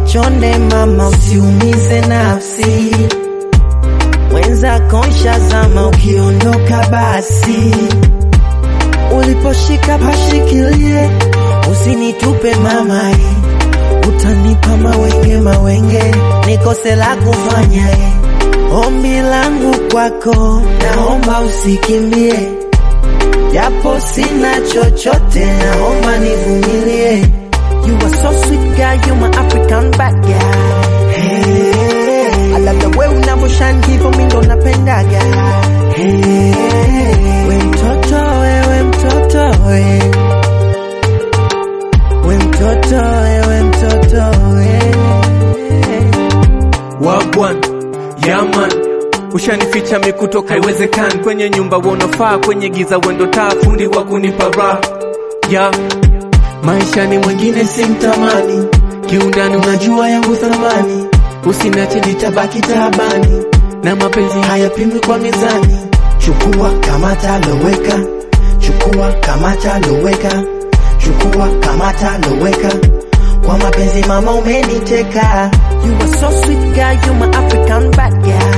chonde mama, usiumize nafsi mwenzako nshazama, ukiondoka basi uliposhika pashikilie, usinitupe mama, eh. utanipa mawenge mawenge, nikose la kufanya eh. Ombi langu kwako, naomba usikimbie, japo sina chochote, naomba nivumilie. You are so sweet girl, you my African bad girl. Hey, I love the way unavyoshine hivyo, mimi ndo napendaga. Hey, we mtoto wewe mtoto we, we mtoto wewe mtoto we. Wagwan Yaman ushanificha mikutoka haiwezekani kwenye nyumba wonafaa kwenye giza wendo taa fundi wa kunipa raha ya Maishani mwingine simtamani, kiundani unajua yangu thamani, usinache nitabaki taabani, na mapenzi hayapimwi kwa mizani. Chukua kamata loweka, chukua kamata loweka, chukua kamata loweka, kwa mapenzi mama umeniteka. You are so sweet girl, you my African bad girl.